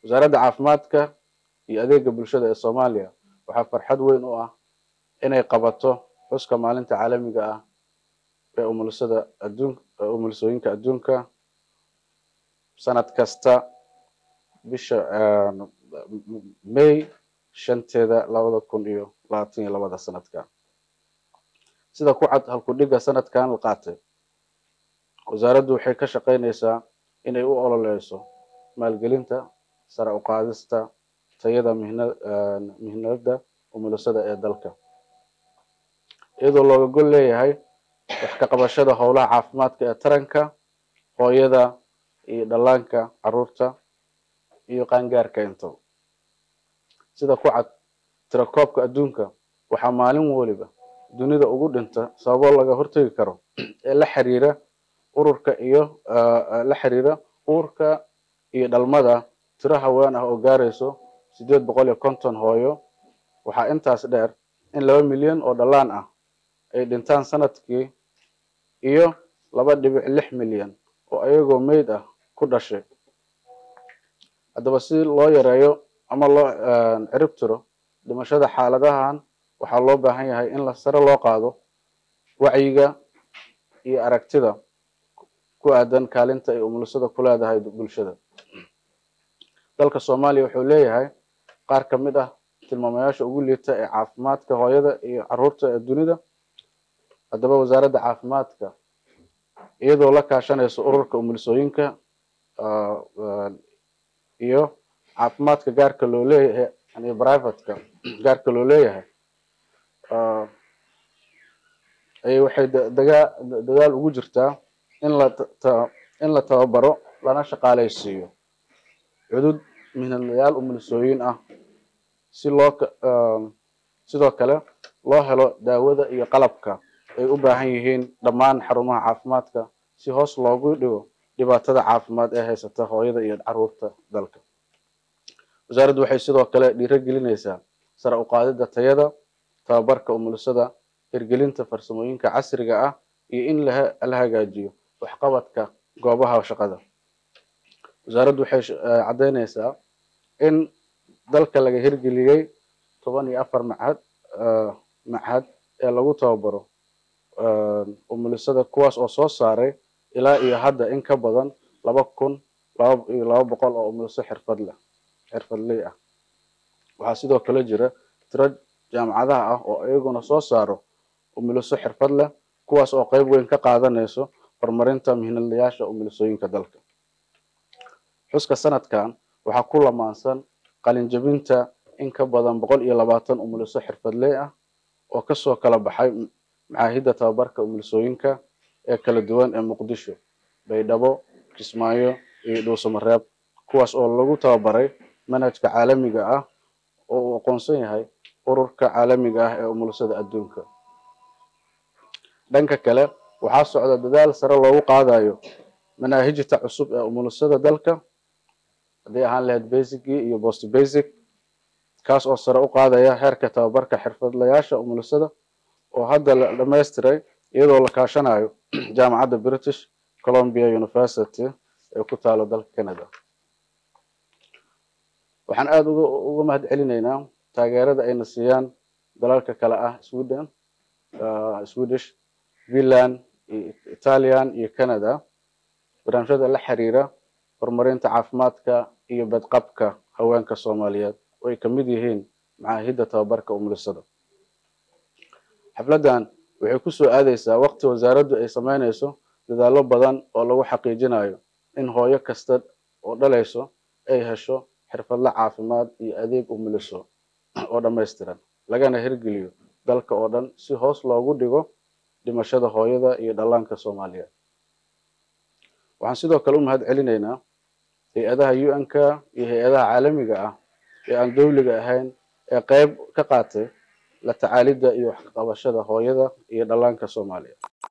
wasaaradda caafimaadka iyo adeega bulshada ee soomaaliya waxaa farxad weyn u ah inay qabato xuska maalinta caalamiga ah ee umulisada adduun umulisooyinka adduunka sanad kasta bisha may shanteeda labada kun iyo labaatan iyo labada sanadka sida ku cad halkudhiga sanadkan la qaatay wasaaraddu waxay ka shaqaynaysaa inay u ololeyso maalgelinta sare u qaadista tayada mihna mihnada umulisada ee dalka iyadoo looga gol leeyahay wax ka qabashada howlaha caafimaadka ee taranka hooyada iyo dhallaanka caruurta iyo qaangaarka into sida ku cad tirakoobka adduunka waxaa maalin waliba dunida ugu dhinta sababo laga hortegi karo ee la xiriira ururka iyo la xiriira uurka iyo dhalmada tiro haween ah oo gaarayso sideed boqol iyo konton hooyo waxaa intaas dheer in laba milyan oo dhallaan ah ay dhintaan sanadkii iyo laba dhibic lix milyan oo ayagoo meyd ah ku dhashay haddaba si loo yareeyo ama loo cirib tiro dhimashada xaaladahan waxaa loo baahan yahay in la sare loo qaado wacyiga iyo aragtida ku aadan kaalinta ay umulisada ku leedahay bulshada dalka soomaaliya wuxuu leeyahay qaar ka mid ah tilmaamayaasha ugu liita ee caafimaadka hooyada iyo caruurta ee dunida haddaba wasaaradda caafimaadka iyadoo la kaashanayso ururka umulisooyinka iyo caafimaadka gaarka loo leeyahay yani privateka gaarka loo leeyahay ay waxay dagaa dadaal ugu jirtaa in la in la tababaro lana shaqaalaysiiyo cudud mihnadlayaal umulisooyin ah si loo sidoo kale loo helo daawada iyo qalabka ay u baahan yihiin dhammaan xarumaha caafimaadka si hoos loogu dhigo dhibaatada caafimaad ee haysata hooyada iyo caruurta dalka wasaaraddu waxay sidoo kale dhiirogelinaysaa sare u qaadida tayada tababarka umulisada hirgelinta farsamooyinka casriga ah iyo in la hagaajiyo waxqabadka goobaha shaqada wasaaraddu waxay caddaynaysaa in dalka laga hirgeliyey toban iyo afar machad machad ee lagu tababaro umulisada kuwaas oo soo saaray ilaa iyo hadda in ka badan laba kun laba iyo laba boqol oo umuliso xirfad leh xirfadley ah waxaa sidoo kale jira tiro jaamacadaha ah oo iyaguna soo saaro umuliso xirfad leh kuwaas oo qeyb weyn ka qaadanayso horumarinta mihnadlayaasha umulisooyinka dalka xuska sanadkan waxaa ku lamaansan qalinjabinta in ka badan boqol iyo labaatan umuliso xirfadley ah oo kasoo kala baxay macaahidda tababarka umulisooyinka ee kala duwan ee muqdisho baydhabo kismaayo iyo dhuusamareeb kuwaas oo lagu tababaray manhajka caalamiga ah oo uu aqoonsan yahay ururka caalamiga ah ee umulisada adduunka dhanka kale waxaa socda dadaal sare loogu qaadayo manaahijta cusub ee umulisada dalka hadday ahaan lahayd basicgii iyo post basic kaas oo sare u qaadaya heerka tababarka xirfadlayaasha umulisada oo hadda la dhamaystiray iyadoo la kaashanayo jaamacadda british columbia university ee ku taalo dalka canada waxaan aada uga uga mahad celinaynaa taageerada ayna siiyaan dalalka kale ah sweden swedish finland iyo italian iyo canada barnaamijyada la xiriira horumarinta caafimaadka iyo badqabka haweenka soomaaliyeed oo ay kamid yihiin macaahidda tababarka umulisada xafladdan waxay kusoo aadeysaa waqti wasaaraddu ay sameynayso dadaallo badan oo lagu xaqiijinayo in hooyo kasta oo dhalayso ay hesho xirfadle caafimaad iyo adeeg umuliso oo dhammaystiran lagana hirgeliyo dalka oo dhan si hoos loogu dhigo dhimashada hooyada iyo dhallaanka soomaaliyeed waxaan sidoo kale u mahad celinaynaa hay-adaha un-k iyo hay-adaha caalamiga ah ee aan dowliga ahayn ee qeyb ka qaatay la tacaalidda iyo waxqabashada hooyada iyo dhallaanka soomaaliya